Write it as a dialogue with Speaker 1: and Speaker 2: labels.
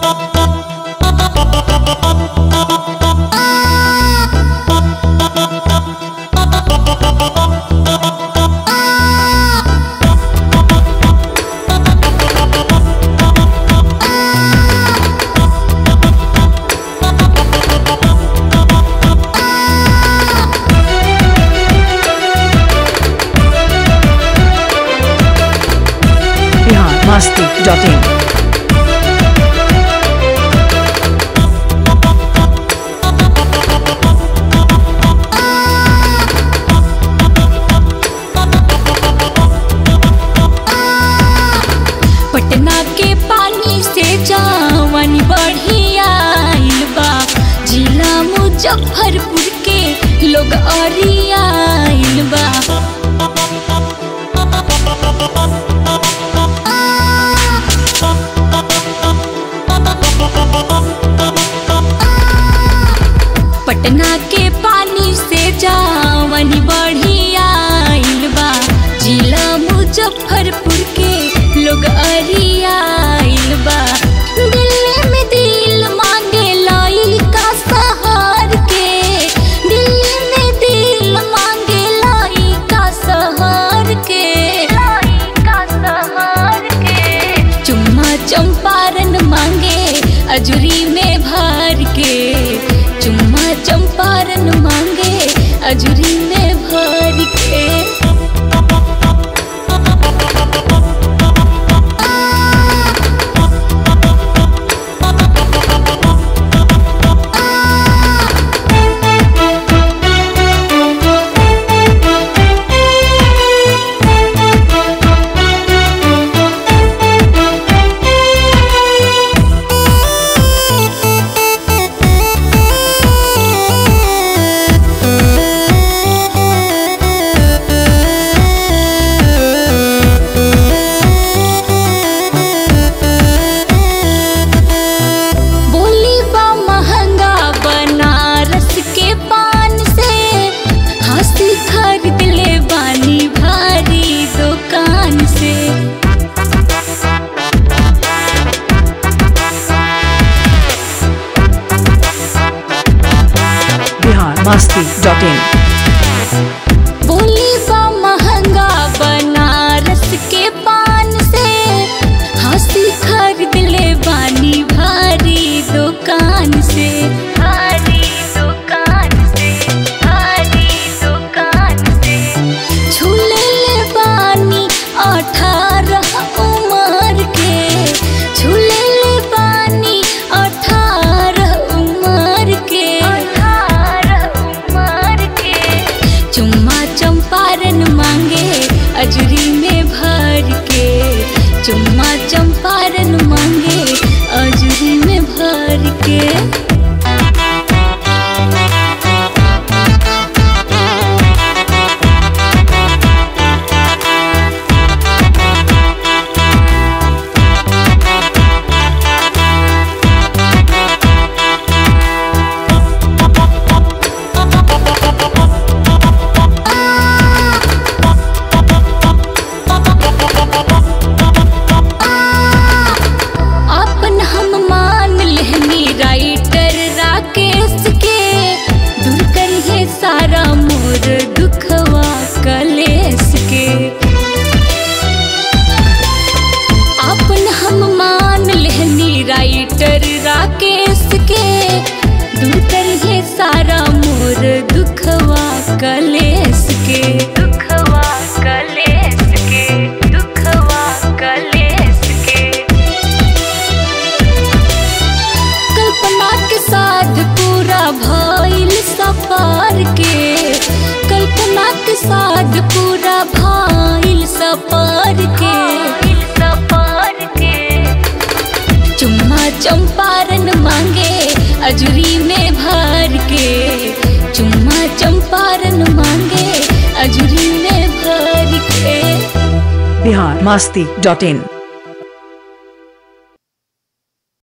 Speaker 1: Bihar Masti dot in
Speaker 2: Patna के पानी से जावन बढ़िया आइल बा जिला मुजफ्फरपुर के लोग अरिया आइल बा पटना के पानी से जावन बढ़िया आइल बा जिला मुजफ्फरपुर के लोग अरिया आइल बा दिल्ली में दिल मांगे लाई का सहार के दिल्ली में दिल मांगे लाई का सहार के लाई का सहार के चुम्मा चंपारण मांगे अजूरी में भर के चुम्मा चंपारण मांगे अजूरी में भर के बोली बा महंगा बनारस के पान से हंसी खरीद ले बानी भारी दुकान से
Speaker 1: बिहार मस्ती डॉट इन
Speaker 2: बोली बा महंगा बनारस के पान से हंसी खरीद ले बानी भारी दुकान से भारी दुकान से भारी दुकान से झूले ले बानी अठारह उमर के झूले ले बानी अठारह उमर के अठारह उमर के चुम्मा चंपारण मांगे अजूरी में भर के चुम्मा चंपारण मांगे अजूरी में भर के अपन हम मान लेहनी राइटर राकेश के दूर करिए सारा मोर दुखवा कलेश के अपन हम मान लेहनी राइटर राकेश के दूर करिए सारा मोर दुखवा कलेश के दुखवा कलेश के दुखवा कलेश के कल्पना के साथ पूरा भइल सफर के कल्पना के साथ पूरा भइल सफर के सफर के चुम्मा चंपारण मांगे अजूरी में भर के चुम्मा चंपारण मांगे अजूरी में भर के
Speaker 1: बिहार मस्ती डॉट इन